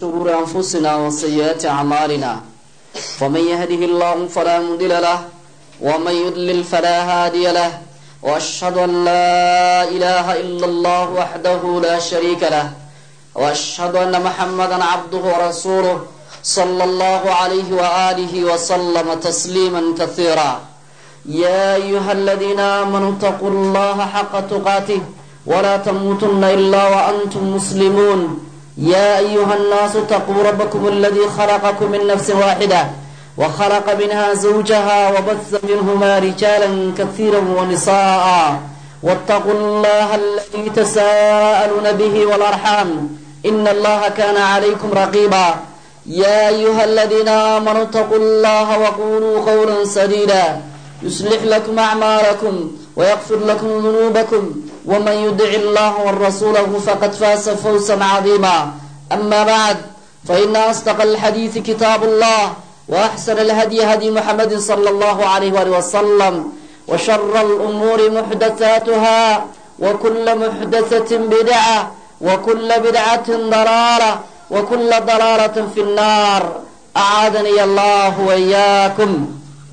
شرور أنفسنا وسيئات أعمالنا فمن يهده الله فلا مضل له ومن يضلل فلا هادي له وأشهد أن لا إله إلا الله وحده لا شريك له وأشهد أن محمدا عبده ورسوله صلى الله عليه وآله وسلم تسليما كثيرا يا أيها الذين آمنوا اتقوا الله حق تقاته ولا تموتن إلا وأنتم مسلمون يا أيها الناس اتقوا ربكم الذي خلقكم من نفس واحدة وخلق منها زوجها وبث منهما رجالا كثيرا ونساء واتقوا الله الذي تساءلون به والأرحام إن الله كان عليكم رقيبا يا أيها الذين آمنوا اتقوا الله وقولوا قولا سديدا يصلح لكم أعمالكم ويغفر لكم ذنوبكم ومن يدع الله ورسوله فقد فاز فوزا عظيما أما بعد فإن أصدق الحديث كتاب الله وأحسن الهدي هدي محمد صلى الله عليه وآله وسلم وشر الأمور محدثاتها وكل محدثة بدعة وكل بدعة ضلالة وكل ضلالة في النار أعاذني الله وإياكم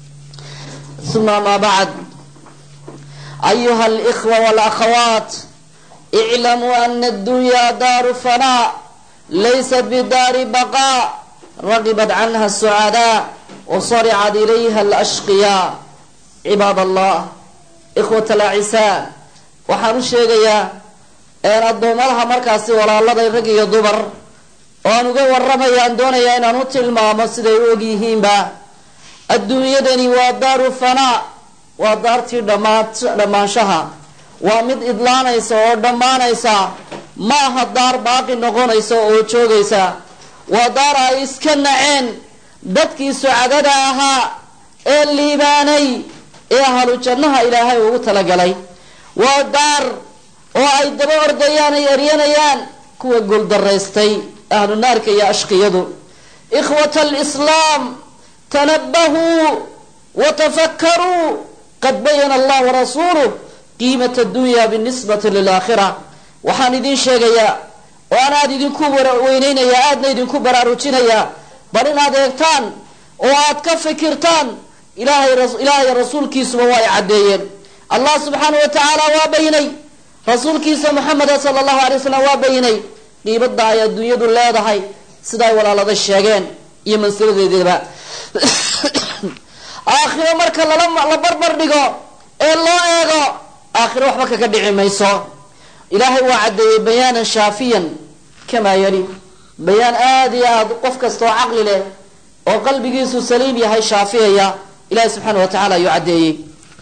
ثم ما بعد أيها الإخوة والأخوات اعلموا أن الدنيا دار فناء ليست بدار بقاء رغبت عنها السعداء وصرعت إليها الأشقياء عباد الله إخوة الأعساء waxaan u sheegayaa een addoommadaha markaasi walaaladay rag iyo dumar oo aan uga warramaya aan doonayaa inaan u tilmaamo siday u og yihiinba adduunyadani waa daaru fanaa waa daartii dhamaanshaha waa mid idlaanaysa oo dhammaanaysa ma aha daar baaqi noqonaysa oo joogaysa waa daar ay iska naceen dadkii sucadada ahaa ee liibaanay ee ahlu jannaha ilaahay ugu talagalay waa daar oo ay daba ordayaan ay eryanayaan kuwa guuldaraystay ahlu naarka iyo ashqiyadu ikhwata alislaam tanabahuu watafakkaruu qad bayana allah warasuuluh qiimat addunya binisbati lilaakhira waxaan idin sheegayaa oo aan aada idinku weyneynayaa aadna idinku baraarujinayaa bal inaad eegtaan oo aad ka fikirtaan ilaahay rasuulkiisuba waa ay caddeeyeen allah subxaana wa tacaala waa baynay rasuulkiisa maxameda sala allahu alay wasalam waa baynay qiibada ay adduunyadu leedahay sidaay walaalada sheegeen iyo mansiladeedaba aakhiro marka la barbar dhigo ee loo eego aakhiro waxba kaga dhici mayso ilaahay waa caddeeyey bayaanan shaafiyan kamaa yali bayaan aada iyo aad qof kasta oo caqli leh oo qalbigiisu saliim yahay shaafiyaya ilahay subxaana wa tacala ayuu caddeeyey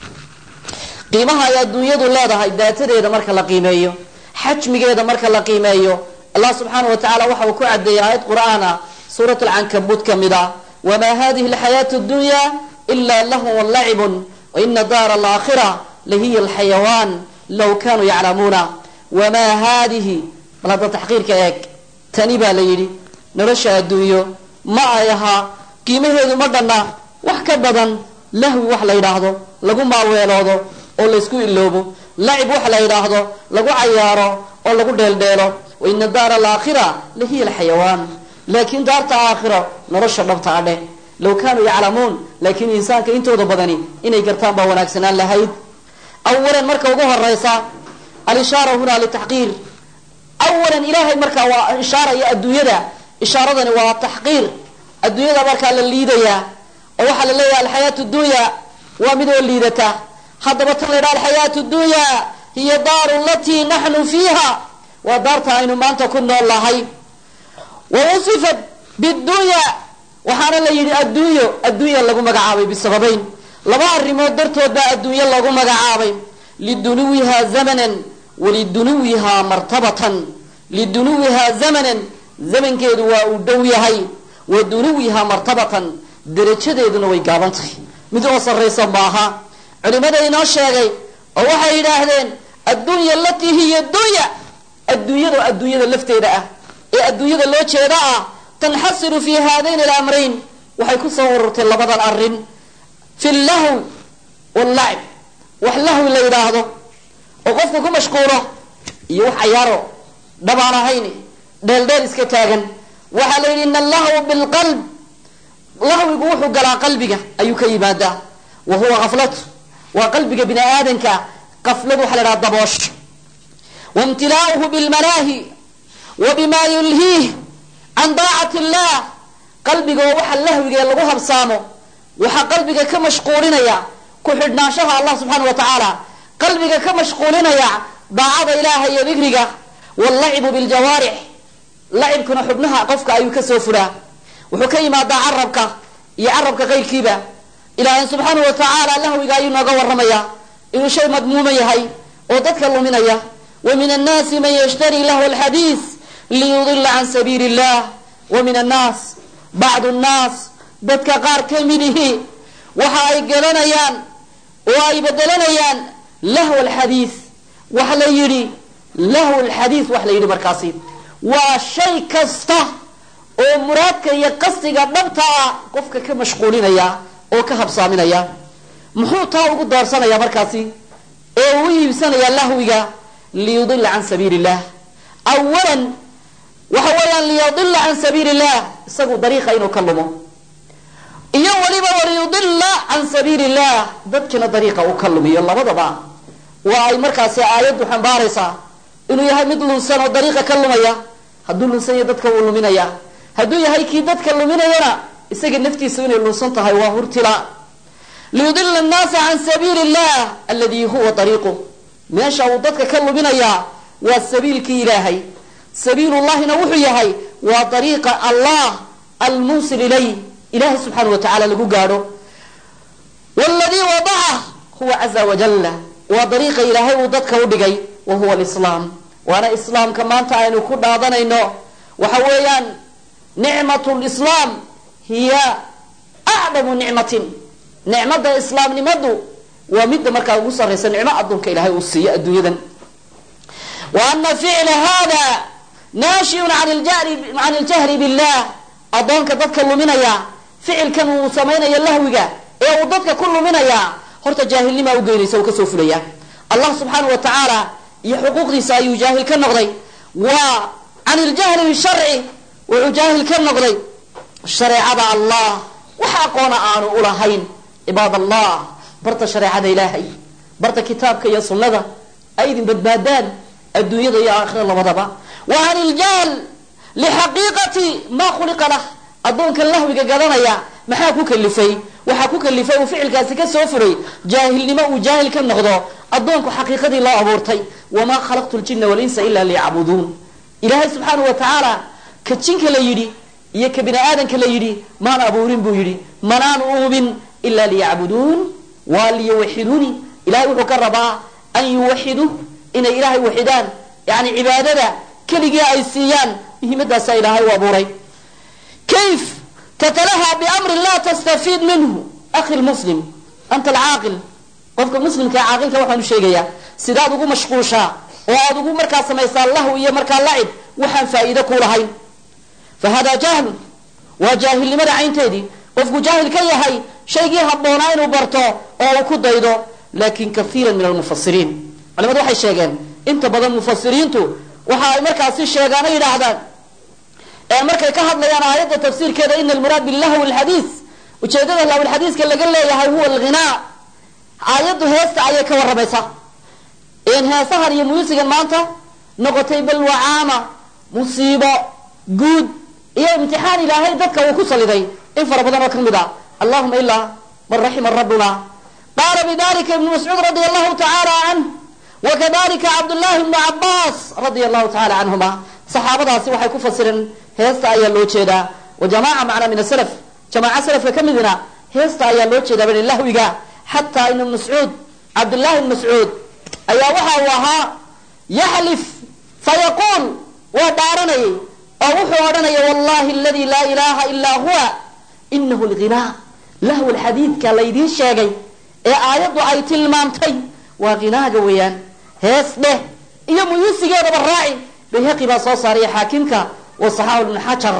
qiimaha ay adduunyadu leedahay daatadeeda marka la qiimeeyo xajmigeeda marka la qiimeeyo allah subxaana wa tacala waxa uu ku caddeeyey aayad qur'aan ah suurat alcankabuud ka mid ah wamaa hadihi alxayaatu addunya ila lahun walacibun waina daara alaakhira lahiya alxayawaan low kanuu yaclamuuna wamaa haadihi bal hadda taxqiirka eeg tani baa la yidhi nolosha adduunyo ma ay ahaa qiimaheedu ma dhanna wax ka badan lahwi wax la yidhaahdo lagu maalweeloodo oo laysku iloobo lacib wax la yidhaahdo lagu cayaaro oo lagu dheeldheelo waina daara alaakhira lahiya alxayawaan laakiin daarta aakhiro nolosha dhabta a dheh low kaanuu yaclamuun laakiin insaanka intooda badani inay gartaan baa wanaagsanaan lahayd awalan marka ugu horeysa alishaara hunaa litaxqiir awalan ilaahay markaa waa ishaaraya adduunyada ishaaradani waa taxqiir adduunyada markaa la liidayaa oo waxaa la leeyahay alxayaatu dunya waa mid oo liidata haddaba tan la ydhaha alxayaatu dunya hiya daaru latii naxnu fiiha waa daarta aynu maanta ku nool nahay wa wasifat bidunya waxaana la yidhi adduunyo adduunya lagu magacaabay bisababayn laba arrimood dartood baa adduunyo lagu magacaabay lidunuwihaa zamanan walidunuwihaa martabatan lidunuwihaa zamanan zamankeedu waa uu dhow yahay wa dunuwihaa martabatan darajadeeduna way gaaban tahay mid oo sarraysa maaha culimada inoo sheegay oo waxay yidhaahdeen addunya alatii hiya dunya adduunyada adduunyada lafteeda ah ee adduunyada loo jeeda ah tanxasiru fi haadayn alamrayn waxay ku soo ururtay labadan arrin fi llahw wallacib wax lahwi la yidhaahdo oo qofku ku mashquulo iyo wax cayaaro dhabaan ahayn dheeldheel iska taagan waxaa la yidhi ina allahw bilqalb lahwigu wuxuu galaa qalbiga ayuu ka yimaadaa wa huwa kaflatu waa qalbiga bini aadanka kafladu waxa la dhaha daboosh waimtilaa'uhu bilmanaahi wa bima yulhiih can daacati illah qalbiga oo waxa lahwiga lagu habsaamo waxaa qalbiga ka mashquulinaya ku xidhnaanshaha allah subxaana wa tacaala qalbiga ka mashquulinaya daacada ilaaha iyo dikriga wallacibu biljawaarix lacibkuna xubnaha qofka ayuu kasoo furaa wuxuu ka yimaadaa carabka iyo carabka qayrkiiba ilaahay subxaana wa tacaala lahwiga ayuu nooga waramaya inuu shay madmuuma yahay oo dadka luminaya wa min annaasi man yashtari lahu alxadiis liyudila can sabiili illah wa min annaas bacdu nnaas dadka qaar ka midihi waxa ay gelanayaan oo ay bedelanayaan lahu alxadiis waxa la yidhi lahu alxadiis wax la yidhi markaasi waa shay kasta oo muraadka iyo qasdiga dhabta ah qofka ka mashquulinaya oo ka habsaaminaya muxuu taa ugu doorsanaya markaasi ee uu iibsanaya lahwiga liyudila can sabiili illah awalan waxa weeyaan liyudila can sabiili illah isagu dariiqa inuu ka lumo iyo weliba waliyudila can sabiili illah dadkina dariiqa uu ka lumiyo labadaba waa ay markaasi aayaddu xambaaraysaa inuu yahay mid lunsan oo dariiqa ka lumaya hadduu lunsan yahay dadka wuu luminaya hadduu yahay kii dadka luminayana isaga naftiisu inay lunsan tahay waa hurtila liyudila annaasa can sabiili illah aladi huwa dariiqu meesha uu dadka ka luminayaa waa sabiilkii ilaahay sabiilullahina wuxuu yahay waa dariiqa allah almuusil ilay ilahay subxaana wa tacala lagu gaadho wladii wadaca huwa caza wajalla waa dariiqa ilaahay uu dadka u dhigay wa huwa alislaam waana islaamka maanta aynu ku dhaadanayno waxa weeyaan nicmatu lislaam hiya acdamu nicmatin nicmada islaamnimadu waa midda markaa ugu sarraysa nicmo addoonka ilaahay uu siiyo adduunyadan wa ana ficla hada naashiyun can iljahri billah addoonka dadka luminaya ficilkan uu samaynayo lahwiga ee uu dadka ku luminaya horta jaahilnimaa ugeynaysa uu kasoo fulaya allah subxaana wa tacaala iyo xuquuqdiisa ayuu jaahil ka noqday waa can iljahli bisharci wuxuu jaahil ka noqday shareecada allah wax aqoona aanu ulahayn cibaad allah barta shareecada ilaahay barta kitaabka iyo sunnada ay idin badbaadaan adduunyada iyo aakhira labadaba wa can iljahl lixaqiiqati maa khuliqa lah addoonka lahwiga gadanaya maxaa ku kalifay waxaa ku kalifay uu ficilkaasi ka soo furay jaahilnimo uu jaahil ka noqdo addoonku xaqiiqadii loo abuurtay wamaa khalaqtu ljina walinsa ila liyacbuduun ilaahay subxaana wa tacaala ka jinka la yidhi iyo ka bini aadanka la yidhi maan abuurin buu yidhi manaan uubin ila liyacbuduun waa liyuwaxiduuni ilahay wuxuu ka rabaa an yuwaxiduu inay ilaahay waxidaan yani cibaadada keligii ay siiyaan muhiimadaasa ilaahay u abuuray kayf tatalaha biamrin laa tastafiid minhu akhi lmuslim anta alcaaqil qofka muslimka caaqilka waxaanu sheegayaa sidaad ugu mashquushaa oo aad ugu markaa samaysaa lahu iyo markaa lacib waxaan faa'iide ku lahayn fa hada jahlun waa jaahilnimada caynteedii qofku jaahil ka yahay shaygii habboonaa inuu barto oo uu ku daydo lakin kaiira min almufasiriin culimadu waxay sheegeen inta badan mufasiriintu waxa ay markaasi sheegaan o yidhaahdaan ee markay ka hadlayaan aayadda tafsiirkeeda ina almuraad bilahwi lxadiis ujeedada lahwlxadiiska laga leeyahay huwa alghinaa aayaddu heesta ayay ka waramaysaa heesahan iyo muusigan maanta noqotay balwacaama musiibo guud iyo imtixaan ilaahay dadka uu ku saliday in fara badan oo ka mid a allahuma ilaa man raxima rabbuna qaala bidalika ibnu mascuud radia allahu tacaala canh wakadalika cabdullahi bnu cabaas radia allahu tacala canhuma saxaabadaasi waxay ku fasireen heesta ayaa loo jeedaa wa jamaca macnaa min asalaf jamaaca salafka ka midina heesta ayaa loo jeedaa bani lahwiga xataa ibnu mascuud cabdullahi ibn mascuud ayaa waxa uu ahaa yaxlif fayaquul waa dhaaranayay oo wuxuu odhanaya wallahi aladi laa ilaha ilaa huwa inahu lghinaa lahw lxadiidka laydiin sheegay ee aayaddu ay tilmaamtay waa ghinaaga weeyaan hees dheh iyo muyuusigeedaba raaci bayhaqi baa soo saaraya xaakimka wasaxaahu ibn xajar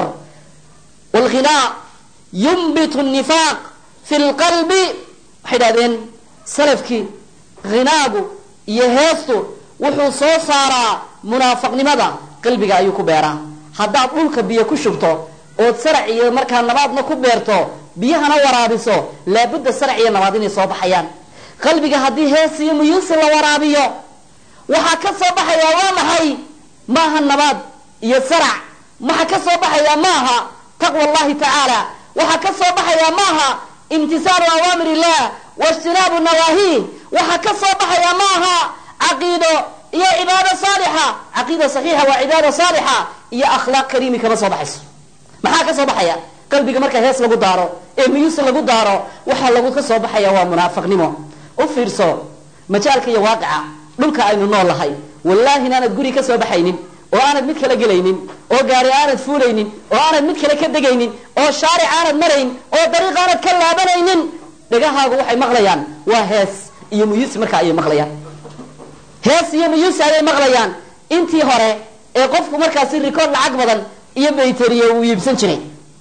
wlghinaa yumbitu nifaaq fi lqalbi waxay dhahdeen salafkii ghinaagu iyo heestu wuxuu soo saaraa munaafaqnimada qalbiga ayuu ku beeraa haddaad dhulka biyo ku shubto ood sarac iyo markaa nabaadna ku beerto biyahana waraabiso laabudda sarac iyo nabaad inay soo baxayaan qalbiga haddii hees iyo muyuusi la waraabiyo waxaa ka soo baxaya waa maxay maaha nabaad iyo sarac waxa ka soo baxaya maaha taqwa allahi tacaala waxaa ka soo baxaya maaha imtisaalu awaamir illah waijtinaabu nawaahi waxaa ka soo baxaya maaha caqiido iyo cibaado saalixa caqiida saxiixa waa cibaado saalixa iyo akhlaaq kariimi kama soo baxayso maxaa ka soo baxaya qalbiga marka hees lagu daaro ee miyuus lagu daaro waxaa lagu ka soo baxaya waa munaafiqnimo u fiirso majaalka iyo waaqica dhulka aynu nool lahay wallaahi inaanad guri ka soo baxaynin oo aanad mid kala gelaynin oo gaari aanad fuulaynin oo aanad mid kale ka degaynin oo shaaric aanad marayn oo dariiq aanad ka laabanaynin dhegahaagu waxay maqlayaan waa hees iyo muyuusi markaa ayay maqlayaan hees iyo muyuusi ayay maqlayaan intii hore ee qofku markaasi rikoord lacag badan iyo bayteriye uu iibsan jiray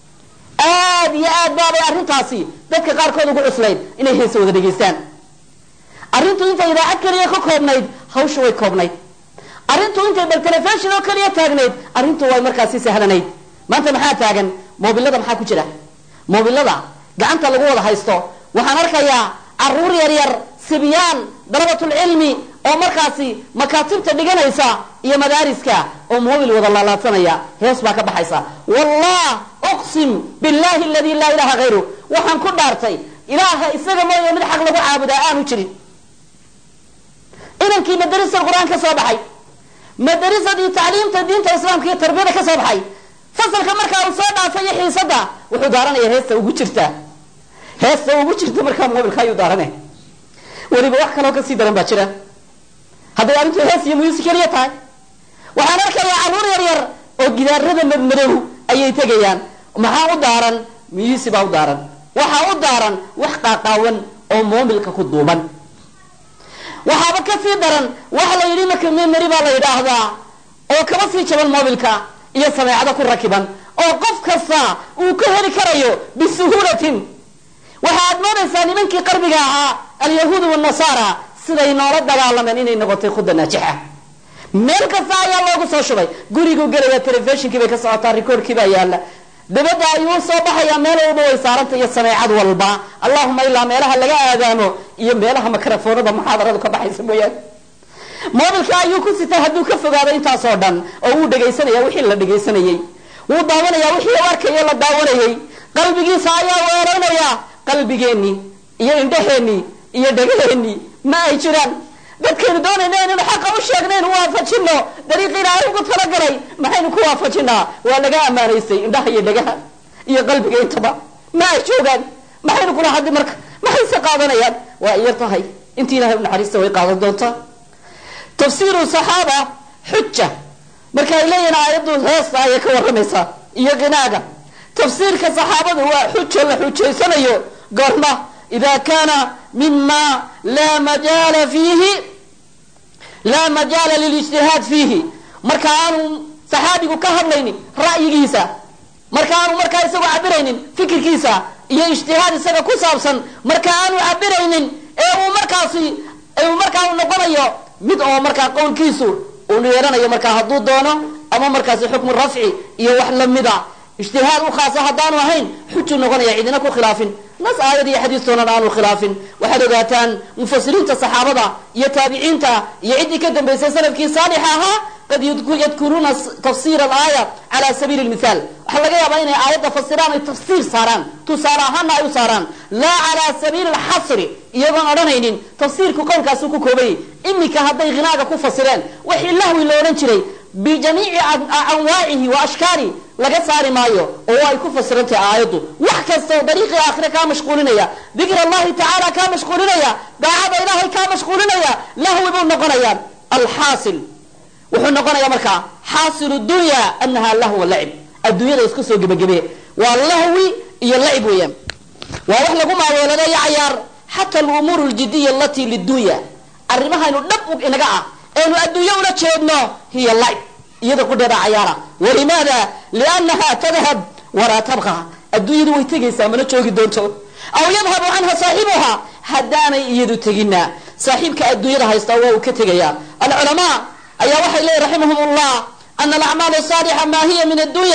aad iyo aad baabay arrintaasi dadka qaarkood ugu cuslayd inay heesa wada dhegaystaan arrintu intay idaacad keliya ka koobnayd hawshu way koobnayd arrintu intay bal telefishon oo keliya taagnayd arrintu way markaasi sahlanayd maanta maxaa taagan moobilada maxaa ku jira moobilada gacanta lagu wada haysto waxaan arkayaa caruur yar yar sibyaan dalabatulcilmi oo markaasi makaatibta dhiganaysa iyo madaariska oo mobil wada laalaadsanaya hees baa ka baxaysa wallah uqsim billahi aladi laa ilaha hayru waxaan ku dhaartay ilaaha isaga mooye mid xaq lagu caabudaa aanu jirin inankii madarisa qur-aan ka soo baxay madarisadii tacliimta diinta islaamka iyo tarbiyada ka soo baxay fasalka markaa uu soo dhaafay iyo xiisada wuxuu daaranaya heesta ugu jirta heesta ugu jirta markaa mobilka ayuu daaranay weliba wax kaloo kasii daran baa jira hadday arrintu hees iyo muyuusi keliya tahay waxaan arkayaa caruur yar yar oo gidaarada madmadow ayay tegayaan maxaa u daaran muyuusi baa u daaran waxaa u daaran wax qaaqaawan oo moomilka ku duuban waxaaba kasii daran waxa la yidhi marka memary baa la yidhaahdaa oo kaba sii jaban mobilka iyo sameecado ku rakiban oo qof kasta uu ka heli karayo bisuhuulatin waxa aad moodaysaa nimankii qarbiga ahaa alyahuud wanasaara siday noola dagaalameen inay noqotay khuda naajixa meel kasta ayaa loogu soo shubay guriguu gelaya telefishinkii bay ka socotaa rikoorkii baa yaala dabadda ayuu soo baxayaa meel walba way saaranta iyo sameecad walba allahuma ilaa meelaha laga aadaamo iyo meelaha makarafoonada muxaadaradu ka baxaysa mooyaane mobilka ayuu ku sitay hadduu ka fogaado intaasoo dhan oo wuu dhegaysanaya wixii la dhegaysanayey wuu daawanaya wixii u arkayo la daawanayey qalbigiisa ayaa weeraynaya qalbigeenii iyo indhaheenii iyo dhegaheenii ma ay jiraan dadkaynu doonayna inaynu xaqa u sheegnaynu waafajino dariiqi ilaahay ugu talagalay maxaynu ku waafajinaa waa laga ammaanaysay indhaha iyo dhegaha iyo qalbiga intaba ma ay joogaan maxaynu kula hadli marka maxayse qaadanayaan waa iyar tahay intii ilahay u naxariista way qaadan doontaa tafsiiru saxaaba xuja marka ay leeyihin aayaddu heesta ayay ka warramaysaa iyo qinaaga tafsiirka saxaabadu waa xuja la xujaysanayo goorma ida kana mima laa majaala fiihi laa majaala lilijtihaad fiihi marka aanu saxaabigu ka hadlaynin ra'yigiisa marka aanu markaa isagu cabiraynin fikirkiisa iyo ijtihaad isaga ku saabsan marka aanu cabiraynin ee uu markaasi uu markaa u noqonayo mid oo markaa qowlkiisu uu yeelanayo markaa hadduu doono ama markaasi xukmu rafci iyo wax lamida ijtihaad u khaasa haddaanu ahayn xujuu noqonaya cidina ku khilaafin nas aayad iyo xadiistoonan aanu khilaafin waxaad ogaataan mufasiriinta saxaabada iyo taabiciinta iyo ciddii ka dambaysay sanadkii saalixa ahaa qad yadkuruuna tafsir alaaya cala sabiili lmithaal waxaa laga yaabaa inay aayadda fasiraan ay tafsiir saaraan tusaale ahaana ay u saaraan laa cala sabiili alxasri iyagoon odhanaynin tafsiirku qowlkaasuu ku koobayay iminka hadday hinaaga ku fasireen wixii lahwi lo odhan jiray bijamiici anwaacihi wa ashkaali laga saari maayo oo ay ku fasirantahay aayaddu wax kasta oo dariiqii aakhire kaa mashquulinaya dikr allahi tacaala kaa mashquulinaya daacada ilaahay kaa mashquulinaya lahwi buu noqonaya alxaasil wuxuu noqonaya markaa xaasilu dunya anaha lahwa lacib adduunyada isku soo gebagebe waa lahwi iyo lacib weeyaan waa wax lagu maaweelanayo cayaar xata alumuur ljidiya alati lidunya arrimahaynu dhab inaga ah eenu adduunyo ula jeedno hiya lacib iyada qudheeda cayaara walimaada liannaha tadhab walaa tabqa adduunyadu way tegaysaa mana joogi doonto aw yadhabu canha saaxibuha haddaanay iyadu tegina saaxiibka adduunyada haysta waa uu ka tegaya alculamaa ayaa waxay leeyihin raximahum llah ana alacmaal saalixa ma hiya min addunya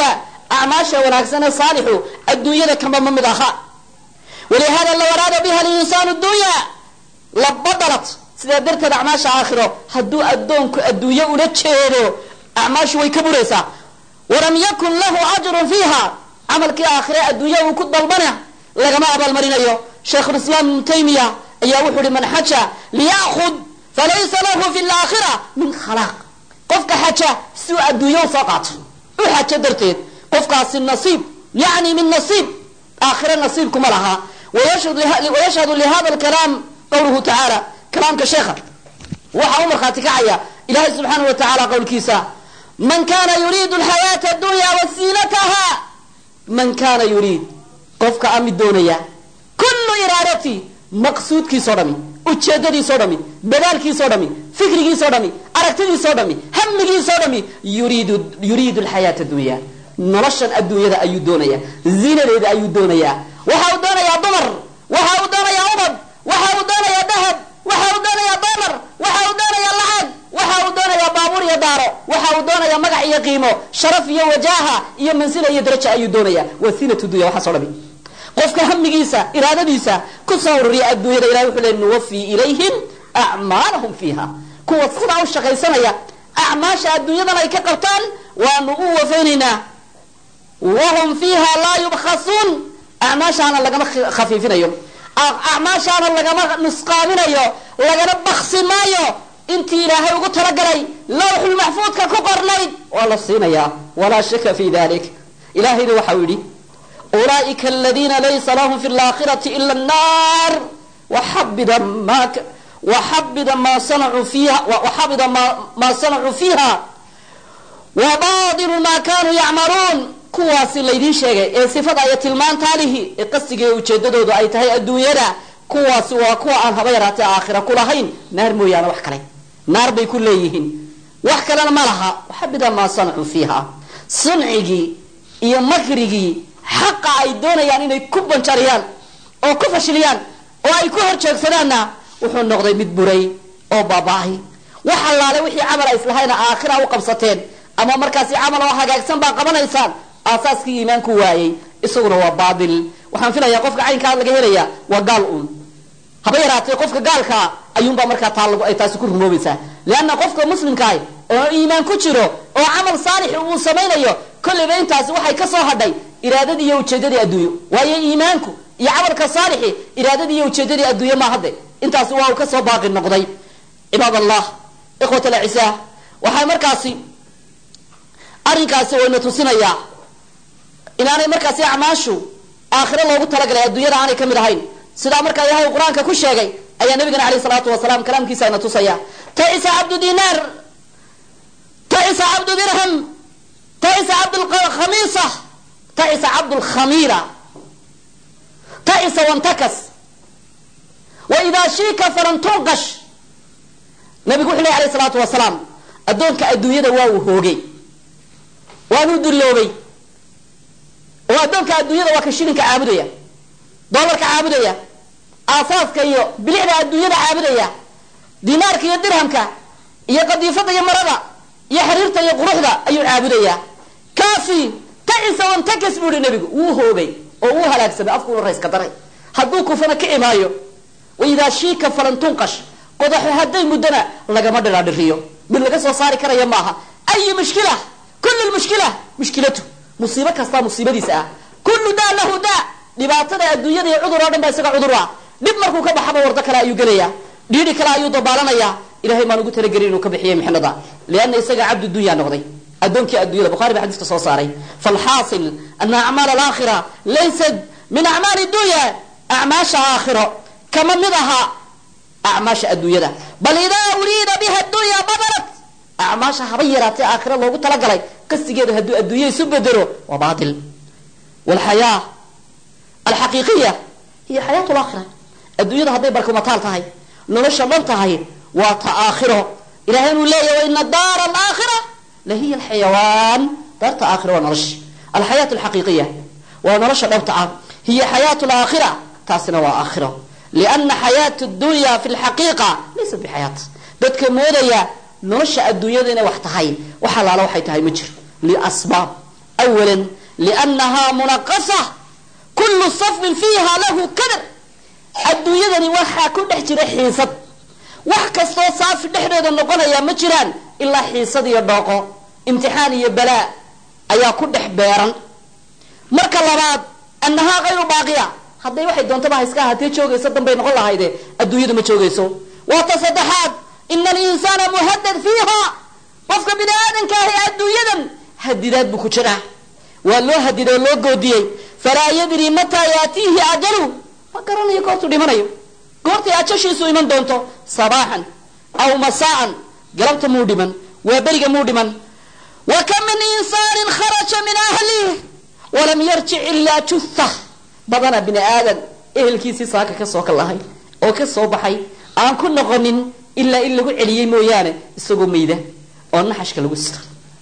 acmaasha wanaagsan ee saalixu adduunyada kama ma mid aha walihada law araada biha linsaanu dunya labadalat sidaa darteed acmaasha aakhiro hadduu addoonku adduunye ula jeedo acmaashu way ka buraysaa walam yakun lahu ajrun fiiha camalkii aakhire adduunya uu ku dalbana lagama abaalmarinayo shaykhulislaam ibnu taymiya ayaa wuxuu uhi man xaja liya'khud falaysa lahu fi laakhira min khalaaq qofka xaja si uu adduunye usoo qaato u xajo darteed qofkaasi nasiib yacni min nasiib aakhire nasiibkuma laha wayashhadu lihada alkalaam qawluhu tacaala kalaamka sheekha waxaa u markhaati kacaya ilahay subxaanahu wa tacaala qowlkiisa man kana yuriidu alxayaata addunya wasiilataha man kana yuriid qofka a mid doonaya kullu iraadati maqsuudkiisao dhami ujeedadiisao dhami dadaalkiisao dhami fikrigiisao dhami aragtidiisao dhami hamigiisao dhami yuriidu yuriidu alxayaata addunya noloshan adduunyada ayuu doonaya ziinadeeda ayuu doonayaa waxa uu doonayaa dumar waxa uu doonayaa ubad waxa uu doonayaa dahab waxa uu doonayaa dolar waxa uu doonayaa lacag waxa uu doonayaa baabuur iyo daaro waxa uu doonayaa magac iyo qiimo sharaf iyo wajaha iyo mansila iyo daraja ayuu doonaya waa siinatu dunya waxaas o dhami qofka hamigiisa iraadadiisa ku soo ururiya adduunyada ilahay wuxuu le nuwafi ilayhim acmaalahum fiiha kuwa sidaa u shaqaysanaya acmaasha adduunyadan ay ka qabtaan waanu u wafaynaynaa wahum fiiha laa yubkhasuun acmaashaana lagama khafiifinayo acmaashaana lagama nusqaaminayo lagana baksi maayo intii ilaahay ugu talagalay lawxulmaxfuudka ku qornayd waa la siinayaa walaa shaka fi dalik ilahayna waxau yidhi ulaaئika aladiina laysa lahum fi اlaakhirati ila الnar waxabida ma waxabida ma sanacuu fiiha waxabida ma sanacuu fiiha wabadilu ma kanuu yacmaluun kuwaasi laydiin sheegay ee sifada iyo tilmaantaalihi ee qasiga ujeedadoodu ay tahay adduunyada kuwaasi waa kuwa aan haba yaraatee aakhira kulahayn naar mooyaane wax kale naar bay ku leeyihiin wax kalena ma laha waxabida maa sanacuu fiiha suncigii iyo makrigii xaqa ay doonayaan inay ku banjariyaan oo ku fashiliyaan oo ay ku horjeegsadaanna wuxuu noqday mid buray oo baaba'ay wax allaale wixii camal ay islahayna aakhira u qabsateen ama markaasi camal oo hagaagsan baa qabanaysaan aasaaskii iimaanku waayey isaguna waa baatil waxaan filayaa qofka caynkaa laga helaya waa gaal uun haba yaraatee qofka gaalkaa ayuunbaa markaa taa ay taasi ku rumoobaysaa leanna qofka muslimkaah oo iimaan ku jiro oo camal saalix uu samaynayo kolleyba intaasi waxay ka soo hadhay iraadadii iyo ujeedadii adduunyo waayo iimaanku iyo camalka saalixi iraadadii iyo ujeedadii adduunye maa hadde intaasi waa uu kasoo baaqi noqday cibaad allah ikhwat alcisaa waxaa markaasi arrinkaasi wayna tusinayaa inaanay markaasi acmaashu aakhiro loogu talagalay adduunyada aanay ka mid ahayn sidaa markaa ilaahay qur-aanka ku sheegay ayaa nabigana alayh salaatu wasalaam kalaamkiisa ayna tusaya taisa cabdu dinaar taisa cabdu dirham taisa cabdkhamiisa taisa cabdlkhamiira taisa wantakas wa idaa shiika falan tunqash nabigu wuxu ley alayh salaatu wasalaam addoonka adduunyada waa uu hoogay waanuu dulloobay oo addoonka adduunyada waa ka shilinka caabudaya doolarka caabudaya aasaaska iyo bilicda adduunyada caabudaya dinaarka iyo dirhamka iyo qadiifada iyo marada iyo xiriirta iyo quruxda ayuu caabudayaa kaasi tacisa wantakas buu ihi nabigu wuu hoogay oo wuu halaagsamay afkuuna rayska daray hadduu kufana kici maayo waidaa shiika falan tunqash qodaxo hadday muddana lagama dhiraadhiriyo mid laga soo saari karaya maaha ayi mushkila kullu mushkila mushkilatu musiibo kastaa musiibadiisa ah kullu daa lahu daa dhibaatada adduunyada iyo cudur oo dhan ba isaga cudur ah dhib markuu ka baxaba wardo kale ayuu gelaya dhiidhi kale ayuu dabaalanaya ilahay maan ugu talagelin inuu ka bixiyay mixnada lianna isaga cabdu dunya noqday addoonkii addunyada bukhari ba xadiiska soo saaray falxaasil ana acmaal alaakhira laysat min acmaali dunya acmaasha aakhiro kama mid aha acmaasha adduunyada bal idaa uriida biha dunya badalat acmaasha haba yaraatee aakhira loogu talagalay qasigeeda hadduu adduunya isu bedelo waa baatil walxayaa alxaqiiqiya hiya xayaat laakhira adduunyada hadday barkumataal tahay nolosha dhan tahay waa ta aakhiro ilahay inuu leeyahy waina daara alaakhira la hiya alxayawaan daarta aakhira waa nolosha alxayaat alxaqiiqiya waa nolosha dhabta ah hiya xayaat laakhira taasina waa aakhiro liana xayaat dunya fi lxaqiiqa laysat bixayaat dadka moodaya nolosha adduunyada inay wax tahay wax allaala waxay tahay ma jiro liasbaab awalan liannahaa munaqasa kullu safin fiiha lahu kadar adduunyadani waxaa ku dhex jira xiisad wax kastoo saafi dhexdeeda noqonaya ma jiraan ilaa xiisad iyo dhooqo imtixaan iyo balaa ayaa ku dhex beeran marka labaad annahaa kayru baaqiya hadday waxay doontaba ha iska ahaatee joogayso danbay noqon lahayde adduunyadu ma joogayso waa ta saddexaad ina alinsaana muhadad fiiha qofka bini aadanka ahi adduunyadan hadidaad buu ku jiraa waa loo hadiday oo loo goodiyey falaa yadri mataa yaatiihi ajalu ma garanayo goortuu dhimanayo goortay ajashiisu iman doonto sabaaxan aw masaa'an galabta muu dhiman waa beriga muu dhiman wa kam min insaanin kharaja min ahlih walam yarjic ilaa jutha badana bini aadan ehelkiisii saaka ka soo kalahay oo ka soo baxay aan ku noqonin ilaa in lagu celiyey mooyaane isagoo mayda oo naxashka lagu sira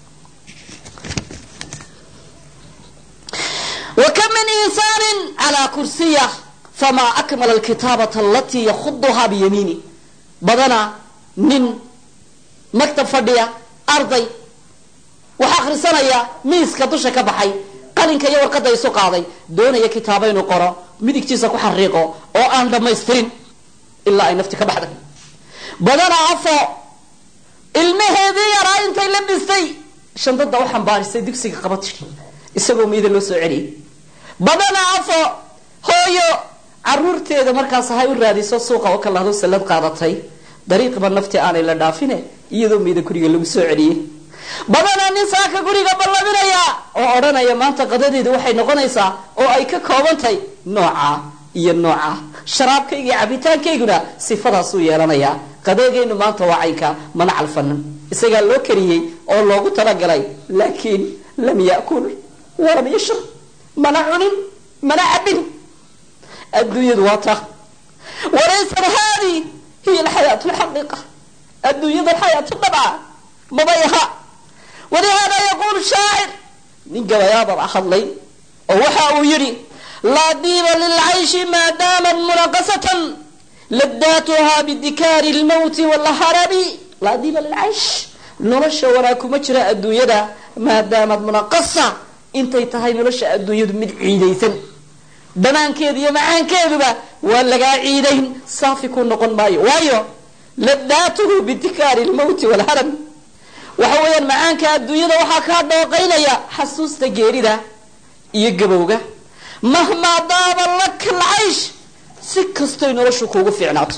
wa kam min insaanin calaa kursiya famaa akmala alkitaabata alatii yakhuduhaa biyamiini badana nin maktab fadhiya arday waxaa akhrisanaya miiska dusha ka baxay qalinka iyo warqadda isu qaaday doonaya kitaabo inuu qoro midigtiisa ku xariiqo oo aan dhammaystirin ilaa ay nafti ka baxday badana afo ilmaheedii yaraa intay la dhistay shandada u xambaarisay dugsiga qaba tiri isagoo miida loo soo celiyay badana afo hooyo caruurteeda markaas ahay u raadiso suuqa oo kalahdo sallad qaadatay dariiqba nafti aanay la dhaafine iyadoo miida guriga lagu soo celiyey badanaa nin saaka guriga ballaminaya oo odhanaya maanta qadadeedu waxay noqonaysaa oo ay ka koobantahay nooca iyo nooca sharaabkayga iyo cabitaankayguna sifadaasuu yeelanayaa qadeegaynu maanta waa caynka mana calfanan isagaa loo kariyey oo loogu talagalay laakiin lam yakul walam yashrab mana cunin mana cabin adduunyadu waa ta walaysat haadi hiya alxayaatu lxaqiiqa adduunyada xayaatu dabca mabay aha walihaada yaquulu shaacir nin gabayaababa hadlay oo waxa uu yidhi laa diiba lilcayshi maa daamat munaqasatan ladaatuhaa bidikaari lmawti walharabi laa diiba lilcaysh nolosha wanaag kuma jira adduunyada maadaamad munaqasa intay tahay nolosha adduunyadu mid ciidaysan dhanaankeeda iyo macaankeeduba waa lagaa ciidayn saafi ku noqon maayo waayo ladaatuhu bidikaari lmawti walharab waxa weeyaan macaanka adduunyada waxaa kaa dhooqaynaya xasuusta geerida iyo gabowga mahmaa daaba laka alcaysh si kastoy noloshu kuugu fiicnaato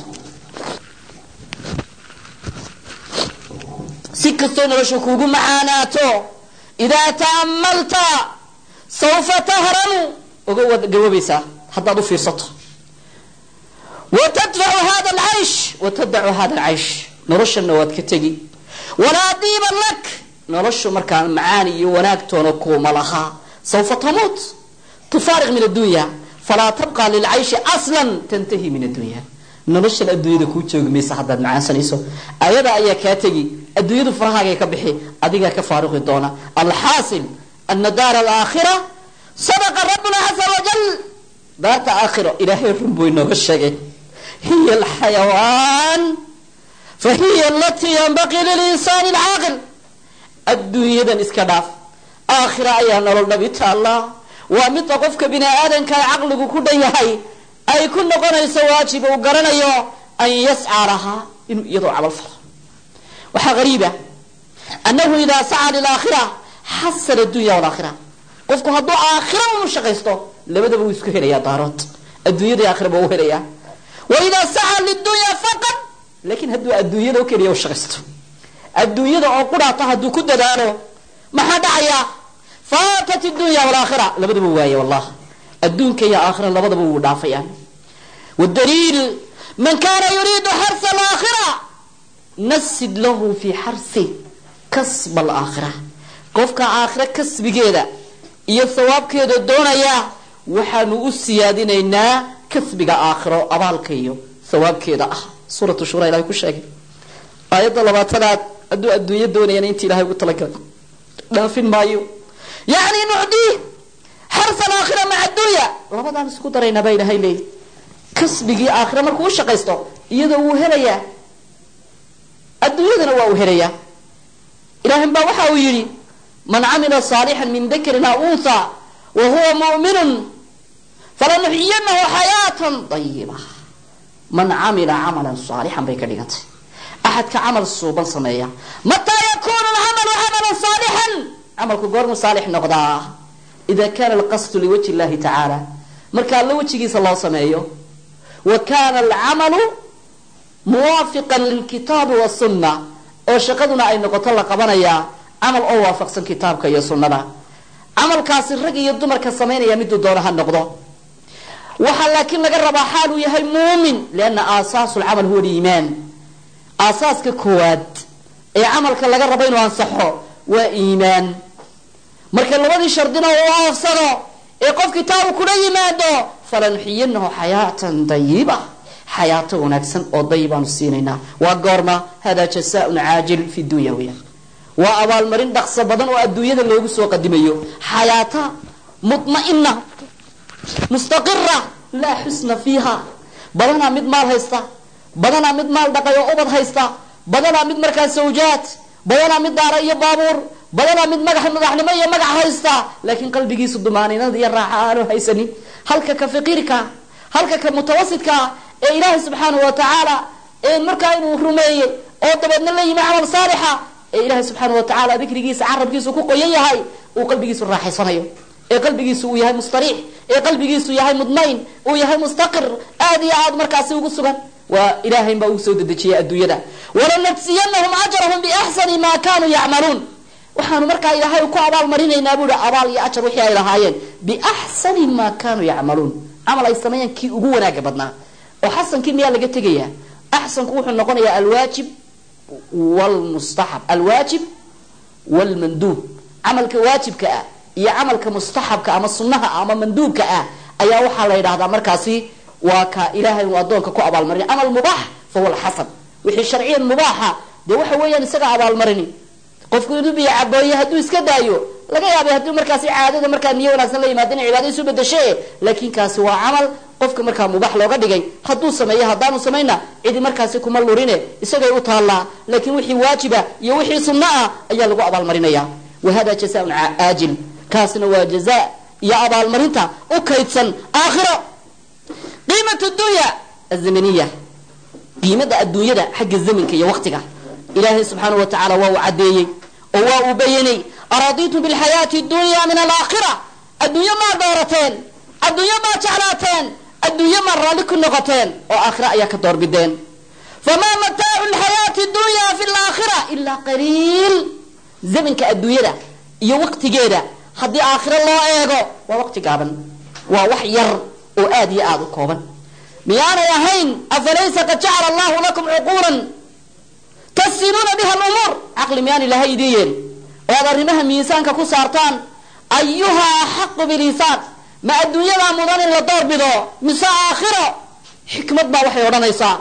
si kastoy noloshu kuugu macaanaato idaa ta'ammalta sawfa tahranu oga waad gaboobaysaa haddaad u fiirsato wa tadfacu hada alcaysh wa tadacu hada alcaysh noloshana waad ka tegi walaa diiba lak noloshu markaa macaan iyo wanaagtoona kuuma lahaa sawfa tamuut tufaariq min addunya falaa tabqa lilcayshi aslan tantahi min addunya noloshan adduunyada kuu joogi maysa haddaad macaansanayso ayada ayaa kaa tegi adduunyadu farahaagay ka bixi adigaa ka faaruqi doona alxaasil ana daar alaakhira sadaqa rabbuna caza wajal daarta aakhiro ilaahay run buu inooga sheegay hiya alxayawaan fahiya alatii yanbaqii lilinsaani alcaaqil adduunyadan iska dhaaf aakhira ayaa nolol dhabi taallaa waa midda qofka bini aadanka caqligu ku dhan yahay ay ku noqonayso waajib uu garanayo an yascaa lahaa inuu iyadoo camal falo waxaa hariiba annahu idaa sacaa lilaakhira xasana adunya walaakhira qofku hadduu aakhira unu shaqaysto labadaba wuu isku helayaa daarood adduunyada aakhiraba u helayaa wa idaa sacaa lidunya faqad laakiin hadduu adduunyada o keliya u shaqaysto adduunyada oo qudhaata hadduu ku dadaalo maxaa dhacaya faatat dunya walaakhira labadaba waaye wallah adduunka iyo aakhira labadaba wuu dhaafayaan wadaliil man kana yuriidu xarsa alaakhira nasid lahu fi xarsi kasba alaakhira qofka aakhira kasbigeeda iyo sawaabkeeda doonaya waxaanu u siyaadinaynaa kasbiga aakhiro abaalka iyo sawaabkeeda ah suuratu shura ilahay ku sheegay aayadda labaatanaad hadduu adduunyo doonayana inta ilahay ugu talagalay dhaafin maayo yacni nucdii xarsa alaakhira maca addunya labadaan isku daraynaa baa ilahay leeyahy kasbigii aakhira markuu u shaqaysto iyadoo wuu helayaa adduunyadana waa uu helayaa ilaahin baa waxa uu yidhi man camila saalixan min dakarin aw untha wa huwa mu'minun falanuxyinahu xayaatan dayiba man camila camalan saalixan bay ka dhigantay axadka camal suuban sameeya mataa yakunu lcamalu camalan saalixan camalku goormu saalix noqdaa ida kana alqasdu liwajhi llahi tacaala marka alla wejigiisa loo sameeyo wa kana alcamalu muwaafiqan lilkitaabi wasunna oo shaqaduna ay noqoto la qabanayaa camal oo waafaqsan kitaabka iyo sunnada camalkaasi rag iyo dumarka samaynaya miduu doono ha noqdo waxaa laakiin laga rabaa xaaluu yahay muumin lianna aasaasu lcamal huwa liimaan aasaaska koowaad ee camalka laga rabo inuu ansaxo waa iimaan marka labadii shardina uu oofsado ee qof kitaabu kula yimaado falanuxiyinahu xayaatan dayiba xayaato wanaagsan oo dayibaanu siinaynaa waa goorma hada jasaaun caajil fi dunya weya waa abaalmarin dhaqso badan oo adduunyada loogu soo qadimayo xayaata mutma'ina mustaqira laa xusna fiiha badanaa mid maal haysta badanaa mid maal dhaqay oo ubad haysta badanaa mid markaa sawjaad badanaa mid daara iyo baabuur badanaa mid magax madaxnimo iyo magac haysta laakiin qalbigiisu dumaaninada iyo raaxa aanu haysanin halka ka faqiirka halka ka mutawasidka ee ilaahay subxaanahu wa tacaala markaa inuu rumeeyey oo dabeedna la yimi camal saalixa ee ilaahay subxaanahu wa tacaala dikrigiisa carabkiisu ku qoyan yahay uu qalbigiisu raaxaysanayo ee qalbigiisu uu yahay mustariix ee qalbigiisu yahay mudmayn uu yahay mustaqir aad iyo aad markaasi ugu sugan waa ilaahayn baa ugu soo dedejiyay adduunyada walanafsiyanahum ajrahum biaxsani ma kanuu yacmaluun waxaanu markaa ilaahay ku abaalmarinaynaa buui abaal iyo ajar wixii ay lahaayeen biaxsani ma kanuu yacmaluun camal ay sameeyaan kii ugu wanaaga badnaa oo xasankii miyaa laga tegayaa axsanku wuxuu noqonayaa alwaajib wlmustaxab alwaajib wlmanduub camalka waajibka ah iyo camalka mustaxabka ama sunaha ama manduubka ah ayaa waxaa la yidhahdaa markaasi waa ka ilaahay uu adoonka ku abaalmarin camal mubaax fahuwa alxasan wixii sharciyan mubaaxa dee waxa weeyaan isaga abaalmarini qofku inuu biyo cabooye hadduu iska daayo laga yaabay hadduu markaasi caadada markaa niyo wanaagsan la yimaado inay cibaada isu bedashe laakiin kaasi waa camal qofka markaa mubax looga dhigay hadduu sameeyo haddaanu samayna cidi markaasi kuma lurine isagay u taallaa laakiin wixii waajiba iyo wixii sunno ah ayaa lagu abaalmarinaya wa hada jazaaun aajil kaasna waa jaza iyo abaalmarinta u kaydsan aakhiro qiimatu dunya azamaniya qiimada adduunyada xagga zamanka iyo waqtiga ilaahay subxaana wa tacaala waa uu caddeeyey oo waa uu bayanay araditum bilxayaati dunya min alaakhira adduunyo maa doorateen adduunyo maa jeclaateen adduunyo maa raalli ku noqoteen oo aakhira ayaa ka doorbideen famaa mataacu lxayaati dunya fi laakhira ilaa qaliil zamanka adduunyada iyo waqtigeeda haddii aakhiro loo eego waa waqti gaaban waa wax yar oo aad iyo aada u kooban miyaanay ahayn afalaysa qad jacala allahu lakum cuquulan tasiluuna biha lumuur caqli miyaan ilahay idii yeeli oo aad arrimaha miisaanka ku saartaan ayuha axaqu biliisaan ma adduunyadaa mudan in la doorbido mise aakhiro xikmad baa waxay odhanaysaa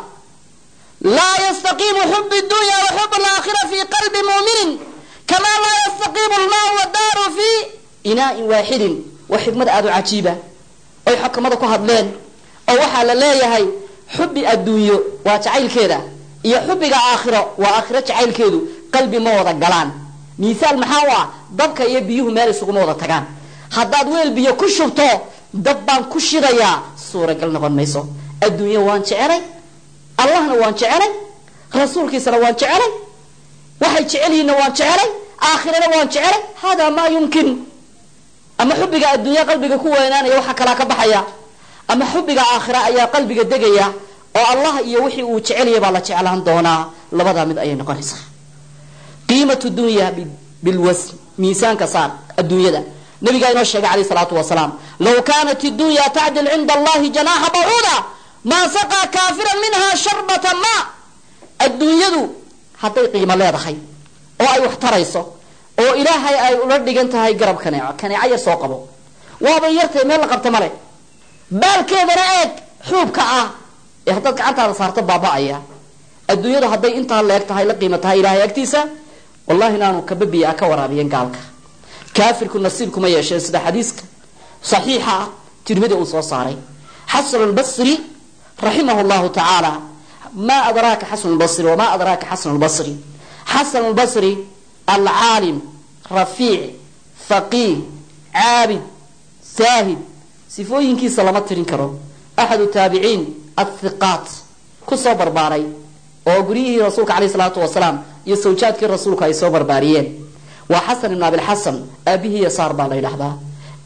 laa yastaqiimu xub dunya wa xub alaakhira fi qalbi muminin kamaa laa yastaqiimu lmaau wadaaru fi inaain waaxidin waa xikmad aada u cajiiba oy xukamada ku hadleen oo waxaa la leeyahay xubi adduunyo waa jacaylkeeda iyo xubiga aakhiro waa aakhiro jacaylkeedu qalbi ma wada galaan miisaal maxaa u ah dabka iyo biyuhu meel isuguma wada tagaan haddaad weel biyo ku shubto dab baan ku shidayaa suuragal noqon mayso adduunyo waan jecelay allahna waan jecelay rasuulkiisana waan jecelay waxay jecelyihiinna waan jecelay aakhirana waan jecelay hada maa yumkin ama xubiga adduunya qalbiga ku weynaanaya waxaa kalaa ka baxaya ama xubiga aakhira ayaa qalbiga degaya oo allah iyo wixii uu jecelaya baa la jeclaan doonaa labadaa mid ayay noqonaysaa qiimatu dunya bilwasn miisaanka saar adduunyada nabigaa inoo sheegay alayh salaatu wasalaam law kaanat iddunya tacdil cinda allahi janaaxa bacuuda maa saqaa kaafiran minha sharbata ma adduunyadu hadday qiimo leedahay oo ay wax tarayso oo ilaahay ay ula dhigan tahay garab kaneeco kaneeco yar soo qabo waabay yartay meel la qabta male baalkeedana eeg xuubka ah ee haddaad gacantaada saarto baaba-aya adduunyadu hadday intaa leeg tahay la qiimo tahay ilaahay agtiisa wallahi inaanu kababiya a ka waraabiyen gaalka kaafirku nasiibkuma yeesheen sida xadiiska saxiixa ah tirmidi uu soo saaray xasan lbasri raximah llahu tacaala ma adraaka xasan lbasri wamaa adraaka xasan lbasri xasan lbasri alcaalim rafiic faqiih caabid zaahid sifooyinkiisa lama tirin karo axadu taabiciin athiqaat kusoo barbaaray oo guryihii rasuulka caleyh salaatu wasalaam iyo sawjaadkii rasuulka ay soo barbaariyeen waa xasan ibn abilxasan aabihii yasaar baa la yidhaahdaa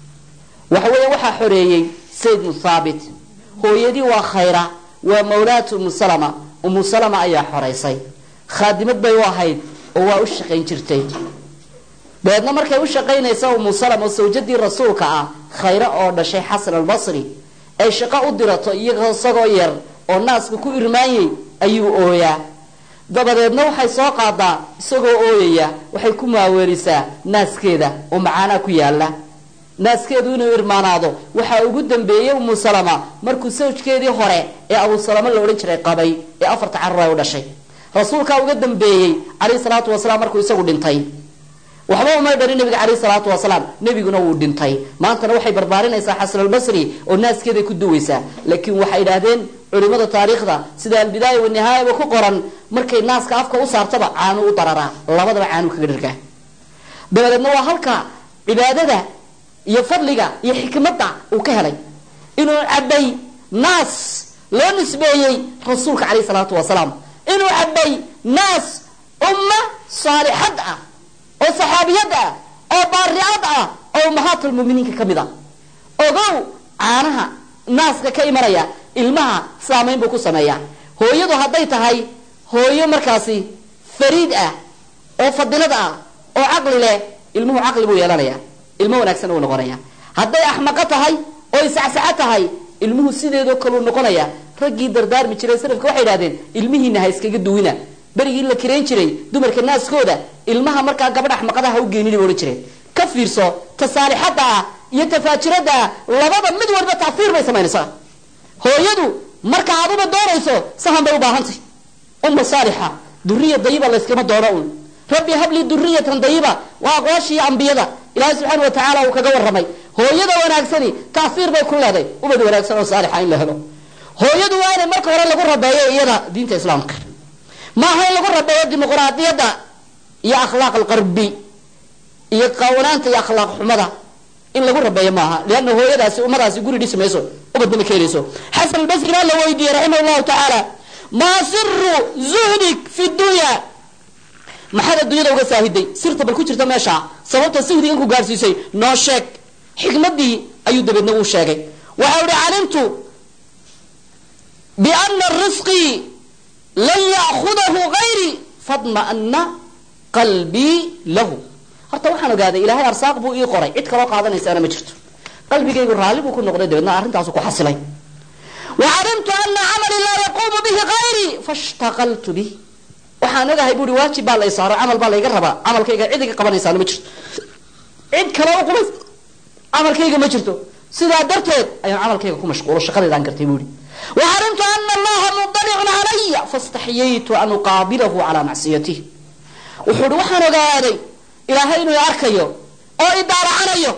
waxa weeye waxaa xoreeyey sayd bnu thaabit hooyadii waa khayra waa mawlaat umu salama umu salama ayaa xoraysay khaadimad bay u ahayd oo waa u shaqayn jirtay dabeedna markay u shaqaynaysa umu salama oo sawjadii rasuulka ah khayre oo dhashay xasan albasri ay shaqo u dirato iyago isagoo yar oo naaska ku irmaanyey ayuu ooyaa dabadeedna waxay soo qaadaa isagoo ooyaya waxay ku maaweelisaa naaskeeda oo macaanaa ku yaala naaskeedu inuu irmaanaado waxaa ugu dambeeyey umu salama markuu sawjkeedii hore ee abu salama la odhan jiray qabay ee afarta carur ay u dhashay rasuulkaa uga dambeeyey calayhi salaatu wasalaam markuu isagu dhintay waxba umay dhalin nabiga caleyhi salaatu wasalaam nebiguna wuu dhintay maantana waxay barbaarinaysaa xasan albasri oo naaskeeday ku duwaysaa laakiin waxay idhaahdeen culimada taariikhda sida albidaaya wanihaayaba ku qoran markay naaska afka u saartaba caanu u dararaa labadaba caanu kaga dhargaa dabadeedna waa halka cibaadada iyo fadliga iyo xikmadda uu ka helay inuu cabay naas loo nisbeeyey rasuulka caleyhi salaatu wasalaam inuu cabay naas umma saalixad ah oo saxaabiyad ah oo baaricad ah oo ummahaatulmuminiinka ka mid a ogow caanaha naaska ka imanaya ilmaha saamayn buu ku sameeyaa hooyadu hadday tahay hooyo markaasi fariid ah oo fadilad ah oo caqli leh ilmuhu caqli buu yeelanaya ilmo wanaagsan uu noqonaya hadday axmaqo tahay oo isacsaco tahay ilmuhu sideedoo kaleu noqonaya raggii dardaarmi jiray salafka waxay idhahdeen ilmihiina ha iskaga duwina berigii la kirayn jiray dumarka naaskooda ilmaha markaa gabadh axmaqada ha u geenin bay odhan jireen ka fiirso tasaalixadda ah iyo tafaajirada ah labada mid walba tacfiir bay samaynaysaa hooyadu marka aduba doonayso sahan bay u baahantay umma saalixa duriya dayiba layskama doono un rabbi hablii duriyatan dayiba waa aqwaashii ambiyada ilaahay subxaana wa tacaala uu kaga warramay hooyada wanaagsani tacfiir bay ku leeday ubad wanaagsan oo saalixa in la helo hooyadu waa inay marka hore lagu rabeeyo iyada diinta islaamka maaha in lagu rabeeyo dimuqraadiyadda iyo akhlaaq alqarbi iyo qaawanaanta iyo akhlaaq xumada in lagu rabeeyo maaha lianna hooyadaasi ummadaasi guri dhisi mayso ubadnama keenayso xasan albasrina la weydiiyey raximah llahu tacaala maa siru zuhdik fi dunya maxaad adduunyada uga saahiday sirta bal ku jirta meesha sababta sihdiga inku gaarsiisay noo sheeg xikmadii ayuu dabeedna uu sheegay waxau ihi calimtu biana risqii lan ya'khudahu gayri fadma'ana qalbii lahu horta waxaan ogaaday ilaahay arsaaq buu ii qoray cid kaloo qaadanaysaana ma jirto qalbigaygu raalli buu ku noqday dabeedna arrintaasu ku xasilay wacalimtu ana camalii laa yaquumu bihi gayrii fashtaqaltu bih waxaan ogahay buui waajib baa lay saaro camal baa layga rabaa camalkayga cid iga qabanaysaana ma jirto cid kale u qubays camalkayga ma jirto sidaa darteed ayaan camalkayga ku mashquulo shaqadeedaan gartay buui wacalimtu ana allaha mudalicun calaya fastaxyaytu an uqaabilahu calaa macsiyatih wuxuu hi waxaan ogaaday ilaahay inuu arkayo oo idaaracanayo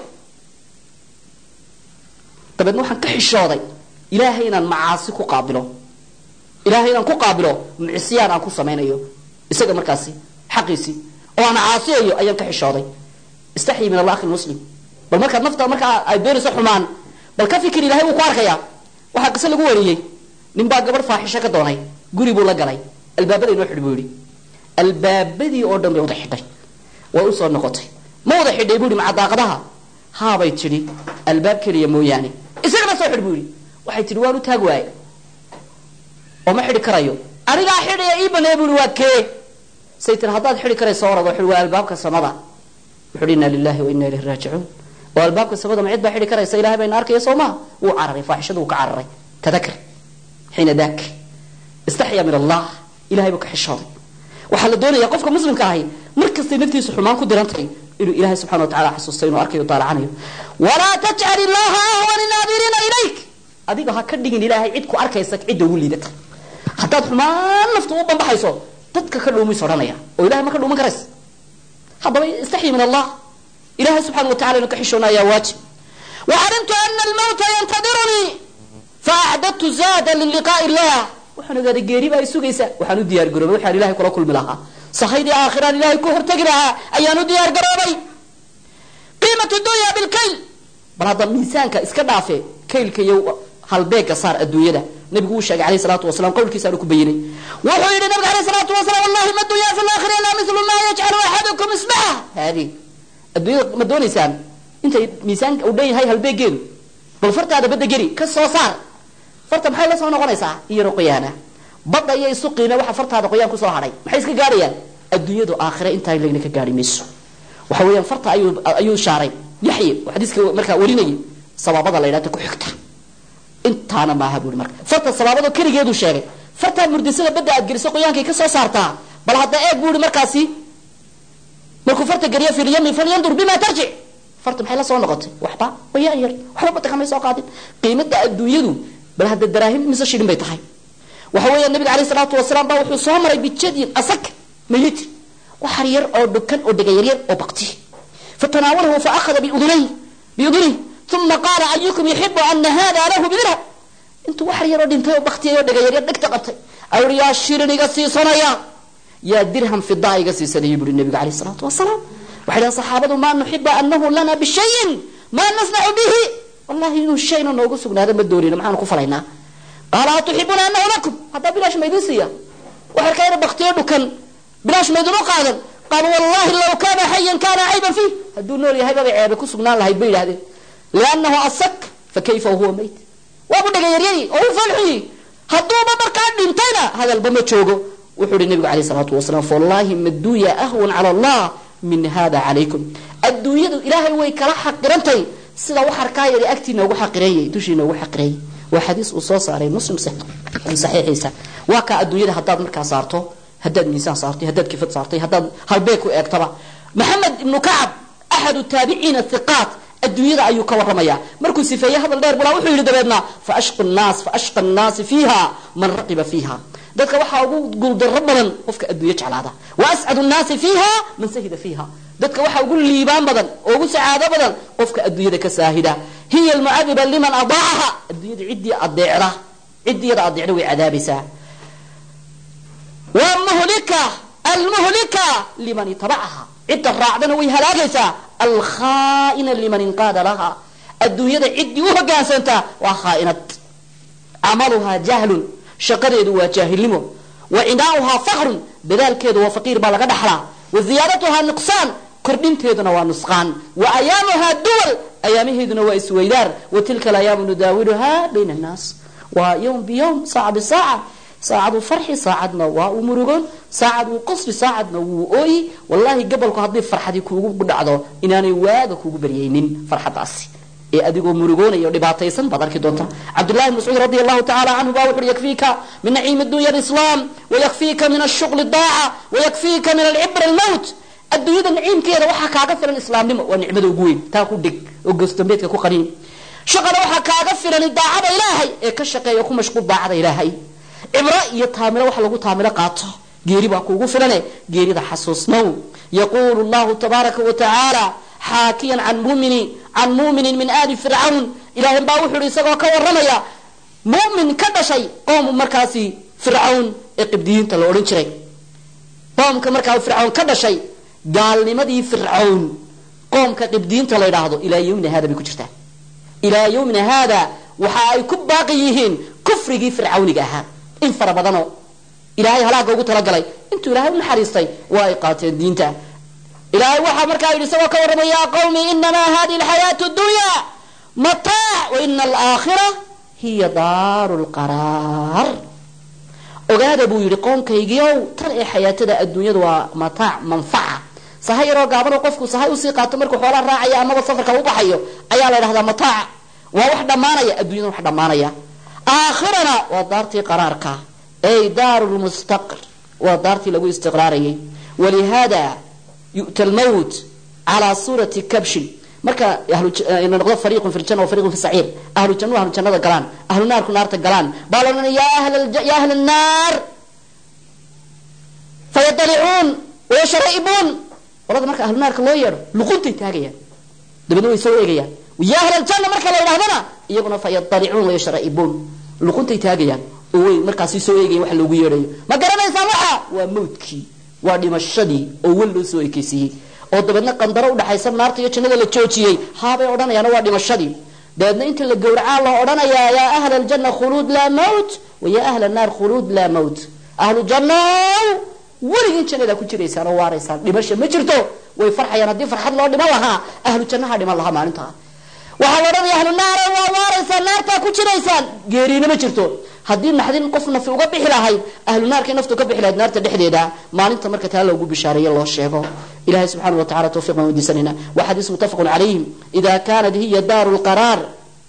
dabeedna waxaan ka xishooday ilaahay inaan macaasi ku qaabilo ilahay inaan ku qaabilo mucsiyaan aan ku samaynayo isaga markaasi xaqiisii oo aan caasiyayo ayaan ka xishooday istaxyi min allah akhi muslim bal markaad nafta markaa ay doonayso xumaan bal ka fikir ilahay wuu ku arkaya waxaa qise lagu wariyey nin baa gabadh faaxisho ka doonay guri buu la galay albaabada inoo xidh buu yihi albaabadii oo dhan bay wada xidhay way usoo noqotay ma wada xidhay buu yihi macadaaqadaha haabay tidhi albaab keliya mooyaane isagana soo xidh buu yihi waxay tihi waan u taag waaye oo ma xidhi karayo anigaa xidhaya ii baneey bui waa kee say tiri haddaad xidhi karayso orado xidhi waa albaabka samada wuxu hi inna lilahi wa inna ilayhi raajicuun oo albaabka samada ma cid baa xidhi karaysa ilahay bayna arkaya soo maha wuu cararay faaxishadu wuu ka cararay tadakar xiina daak istaxya min allah ilahay buu ka xishooday waxaa la doonaya qofka muslimka ahi mar kastay naftiisu xumaan ku dirantahay inuu ilahay subxana wa tacala xasuusto inuu arkayo daalacanayo walaa tajcal illaha ahwana naadiriina ilayk adiga ha ka dhigin ilaahay cid ku arkaysa cidda ugu liidata haddaad xumaan naftu u bambaxayso dadka ka dhuumis odhanaya oo ilahay ma ka dhuuman karaysa haddaba istaxyi min allah ilahay subxana wa tacala inu ka xishoona ayaa waajib wacalimtu ana almawta yantadirunii faacdadtu zaada liliqaa'i illah waxaan ogaaday geeri baa i sugaysa waxaan u diyaar garoobay waxaan ilahay kula kulmi lahaa sahaydii aakhiraan ilahay ku hortegi lahaa ayaan u diyaar garoobay qiimatu dunya bilkayl bal hadda miisaanka iska dhaafe kaylka iyo halbeega saar adduunyada nabigu uu sheegay alayhi salaatu wasalaam qowlkiisaanu ku bayinay wuxuu yidhi nabiga alayhi salaatu wasalaam wallahi ma dunya fi laakhira illa mithlu ma yajcalu axadukum isbaha haadi adduunyada ma doonaysaan intay miisaanka uu dhan yahay halbeegeedu bal fartaada badda geli ka soo saar farta maxay la soo noqonaysaa iyaro qoyaana badda iyo isuqiina waxa fartaada qoyaan kusoo hadhay maxay iska gaadhayaan adduunyadu aakhire intaa lagna ka gaari mayso waxa weeyaan farta ayuu ayuu shaaray yaxye oo xadiiska markaa warinayay sabaabada la yidhahda ku xigta intaana maaha buuri marka farta sabaabado keligeedu sheegay fartaa murdisada badda aad geliso qoyaankay ka soo saartaa bal hadda eeg buuri markaasi markuu farta geliyo fi lyami falyandur bima tarjic farta maxay la soo noqotay waxba wayaan yar waxba badda kamay soo qaadin qiimada adduunyadu bal hadda daraahim mise shilin bay tahay waxa weeya nabiga alayh salaatu wasalaam baa wuxuu soo maray bijadin asag mayit waxar yar oo dhukan oo dhega yaryar oo bakti fatanaawalahu faahada biudunay biudunay uma qaala ayukum yuxibu ana hada lahu bidirham intuu waxar yaroo dhintay oo baktiyay oo dhega yaryar dhegta qabtay ayuhi yaa shilin iga siisanaya yaa dirham fidaa iga siisanaya buuri nabiga alayh salaatu wasalaam waxay dhahan saxaabadu maa nuxiba anahu lana bishayin maa nasnacu bihi wallahi inuu shayna noogu sugnaado ma doonina maxaanu ku falaynaa qaala atuxibuuna anahu lakum haddaa bilaash maydin siiya waxarka yar baktiyo dhukan bilaash maydin u qaadan qaal wallahi law kaana xayan kaana cayban fiih hadduu nool yahay babay ceebe ku sugnaan lahayd bay yidhahdeen liannahu asak fa kayfa huwa mayt waabu dhega yaryari oo u falxuyi hadduuba markaa dhintayna hadalba ma joogo wuxuu ihi nabigu alayh salaatu wasalaam fawallahi maduuya ahwan cala allah min hada calaykum adduunyadu ilaahay way kala xaqirantay sida waxarkaa yari agtiina ugu xaqireeyay dushiina ugu xaqireeyay waa xadiis uu soo saaray muslim saxiixiisa waa kaa adduunyada haddaad markaa saarto haddaad miisaan saartay haddaad kifad saartay haddaad halbeeg ku eegtaba maxamed ibnu kacab axadu taabiciina hiqaat adduunyada ayuu ka warramaya markuu sifeeye hadal dheer bulaa wuxuu yidhi dabeedna faashqa nnaas faashqa nnaasi fiiha man raqiba fiiha dadka waxaa ugu guuldarro badan qofka adduunyo jeclaada wa ascadu nnaasi fiiha man sahida fiiha dadka waxaa ugu liibaan badan oo ugu sacaado badan qofka adduunyada ka saahida hiya almucadiba liman adaacaha adduunyada ciddii adeecda ciddiyada adeecda way cadaabaysaa wmuhlika almuhlika liman itabacaha cidda raacdana way halaagaysaa alkhaaina liman inqaada laha adduunyada ciddii u hogaansantaa waa khaainad camaluhaa jahlun shaqadeedu waa jaahilnimo wa cinaauhaa fakrun dadaalkeedu waa faqiir baa laga dhaxlaa wa ziyaadatuhaa nuqsaan kordhinteeduna waa nusqaan wa ayaamuhaa duwal ayaamaheeduna waa isweydaar wa tilka alayaamu nudaawiluha bayna annaas waa ywm biyowm saaca bisaaca saacaduu farxi saacadna waa uu murugoon saacad wuu qosli saacadna wuu ooyi wallahi gabolku haddii farxadii kuugu dhacdo inaanay waaga kuugu baryaynin farxadaasi ee adigoo murugoonaya o dhibaataysan baad arki doonta cabdullahi bn mascuud radi allahu tacala canhu ba wuxuui yakfiika min naciimi dunya alislaam wayakfiika min ashuqli daaca wayakfiika min alcibra almowt adduunyada naciimkeeda waxaa kaaga filan islaamnimo waa nicmada ugu weyn taa ku dhig oo gosdambeedka ku qaniin shaqana waxaa kaaga filan daacada ilaahay ee ka shaqeeya ku mashquul daacada ilaahay cibro iyo taamilo wax lagu taamilo qaato geeri baa kuugu filane geerida xasuusnow yaquulu llahu tabaaraka wa tacaala xaakiyan can mumini can muminin min aali fircawn ilaahay baa wuxuu ihi isagoo ka waramaya mumin ka dhashay qoom markaasi fircawn ee qibdiyiinta la odhan jiray qoomka markaa fircawn ka dhashay gaalnimadii fircawn qoomka qibdiyiinta la yidhaahdo ilaa yawmina hada bay ku jirtaa ilaa yawmina haada waxa ay ku baaqi yihiin kufrigii fircawniga ahaa in fara badanoo ilaahay halaaga ugu talagalay intuu ilahay u naxariistay waa ay qaateen diinta ilaahay waxaa markaa yidhi isagoo ka warramay yaa qawmi inamaa hadihi alxayaatu dunya mataac wa ina alaakhira hiya daaru lqaraar ogaada buu yidhi qoomkaygiiow tan ee xayaatada adduunyadu waa mataac manfaca sahay yaroo gaabanoo qofku sahay usii qaato markuu xoolaa raacaya amaba safarka u baxayo ayaa la ydhahdaa mataac waa wax dhammaanaya addunyada wax dhammaanaya aakhirana waa daartii qaraarka ay daaru lmustaqr waa daartii lagu istiqraarayay walihaada yu'ta lmowt calaa suurati kabshin marka noqdo fariiqun fi ljana wa fariiqun fi saciir ahlu jannu ahlu jannada galaan ahlu naarku naarta galaan baa la odhanaya ya ahla annaar fayadalicuun wayashraibuun qolada marka ahlu naarka loo yeedho luquntay taagayaan dabeedna way soo eegayaan ya ahla aljanna marka la yidhahdana iyaguna fayadalicuun wayashraibuun luquntay taagayaan oo way markaasi soo eegayan wax loogu yeedhayo ma garanaysaan waxa waa mawdkii waa dhimashadii oo wel loo soo ekeysiiyey oo dabeedna qandaro udhaxaysa naarta iyo jannada la joojiyey haabay odhanayaana waa dhimashadii dabeedna inta la gowracaa loo odhanayaa yaa ahla aljanna khuluud laa mawt wa yaa ahla annaar khuluud laa mawt ahlu jannow weligin jannadaa ku jiraysaan oo waaraysaan dhimasha ma jirto way farxayaan haddii farxad loo dhiman lahaa ahlu jannaha dhiman lahaa maalintaa waxaa la odhanaya ahlu naara waa waaraysaan naartaa ku jiraysaan geeriina ma jirto haddii naxdin qof nafi uga bixi lahayd ahlu naarkay naftu ka bixi lahayd naarta dhexdeeda maalinta marka taa loogu bishaareeye loo sheego ilahay subxana wa tacala tawfiq baan weydiisanayna waa xadiis muttafaqun calayhim ida kaanat hiya daaru lqaraar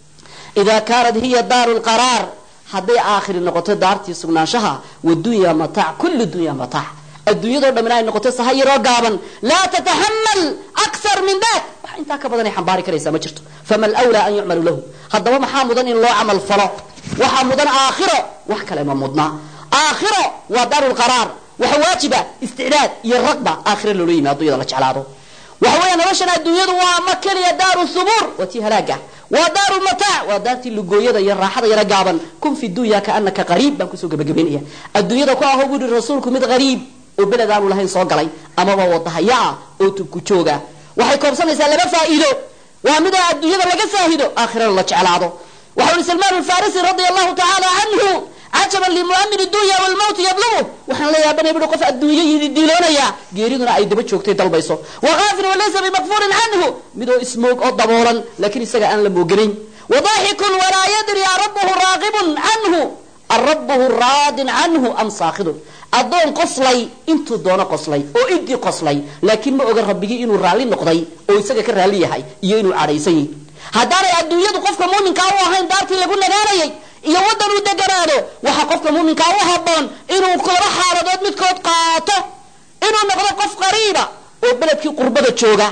ida kaanat hiya daaru lqaraar hadday aakhiri noqoto daartii sugnaanshaha wadunya mataac kullu dunya mataac adduunyadoo dhamina ay noqoto saha yaroo gaaban laa tataxamal akthar min dat wax intaa ka badanay xambaari karaysaa ma jirto fama alwlaa an yucmalu lahu haddaba maxaa mudan in loo camal falo waxaa mudan aakhiro wax kale ma mudna aakhiro waa daaru lqaraar waxa waajiba isticdaad iyo ragba aakhiro loola yimi addunyada la jeclaado waxa weya noloshan adduunyadu waa ma keliya daaru subuur waa tii halaaga waa daaru mataac waa daartii lugooyada iyo raaxada yaro gaaban kun fi dunya kaanaka qariib baan kusoo gabagabaynaya adduunyada ku aho buuhi rasuulku mid qariib oo beled aanu lahayn soo galay amaba wadahaya ah oo tubku jooga waxay koobsanaysaa laba faa'iido waa midoo adduunyada laga saahido aakhirana la jeclaado waxa ui salmaan alfarisi radia allahu tacaala canhu cajaban limuamini dunya walmawti yadlubu waxaan la yaabanay bui qof adduunyo diiloonaya geeriduna ay daba joogtay dalbayso wakaafir walaysa bimakfuurin canhu midoo ismoog oo daboolan laakiin isaga aan la mooganayn wadaxikun walaa yadri arabuhu raaqibun canhu arabuhu raadin canhu am saakhidun addoon qoslay intuu doono qoslay oo intii qoslay laakiin ma oga rabbigii inuu raalli noqday oo isaga ka raalli yahay iyo inuu cadhaysan yahy haddaanay adduunyadu qofka muuminkaa u ahayn daartii lagu nagaanayay iyo waddan uu deganaado waxaa qofka muuminkaa u haboon inuu laba xaaladood midkood qaato inuu noqdo qof qariiba oo beledkii qurbada jooga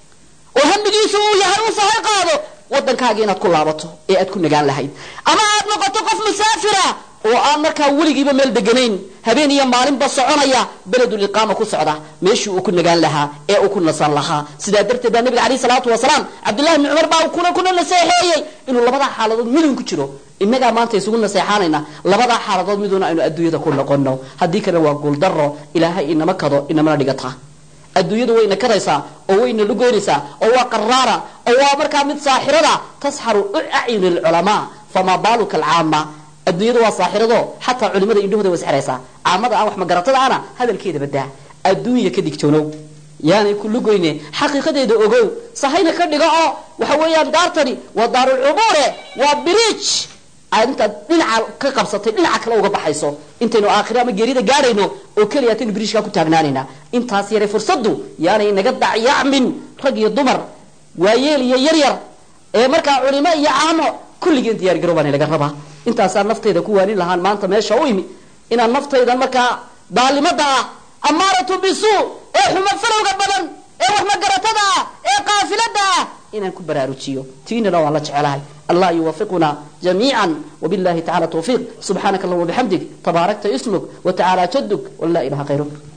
oo hamigiisu uu yahay uu sahay qaado waddankaaga inaad ku laabato ee aad ku nagaan lahayd ama aad noqoto qof musaafira oo aan markaa weligiiba meel deganayn habeen iyo maalinba soconaya beledul iqaama ku socda meeshii uu ku nagaan lahaa ee uu ku nasan lahaa sidaa darteed baa nabiga alayh salaatu wasalaam cabdullahi bni cumar baa kuna kuna naseexeeyey inuu labadaa xaaladood midun ku jiro innagaa maanta isugu naseexaanayna labadaa xaaladood miduna aynu adduunyada ku noqono haddii kalena waa guuldaro ilaahay inama kado inamana dhigata adduunyadu wayna kadaysaa oo wayna lugoynaysaa oo waa qaraara oo waa markaa mid saaxirada tasxaru acyuni lculamaa famaa baaluka alcaama adduunyadu waa saaxirado xataa culimada indhahooda way sxiraysaa caamada aan wax magaratada ana hadalkeeda badaa adduunya ka digtoonow yaanay ku lugoyne xaqiiqadeeda ogow sahayna ka dhigo oo waxa weeyaan daartani waa daarulcubuure waa biriij aad intaad dhinaca ka qabsatay dhinaca kale uga baxayso intaynu aakhiro ama geerida gaadhayno oo keliya ataynu biriijkaa ku taagnaanayna intaas yaray fursaddu yaanay naga dacyacmin rag iyo dumar waayeel iyo yaryar ee markaa culimo iyo caamo kulligeen diyaar garow baana laga rabaa intaasaan naftayda ku waanin lahaan maanta meesha u imi inaan naftaydan markaa daalimada ah amaaratu bisuu ee xuma falowga badan ee wax magaratada ah ee qaafilada ah inaan ku baraarujiyo tiinana waan la jecelahay allah yuwafiquna jamiica wabillahi tacala tawfiiq subxaanaka allahuma bixamdig tabaarakta ismuk watacaala jaduk wala ilaha khayruk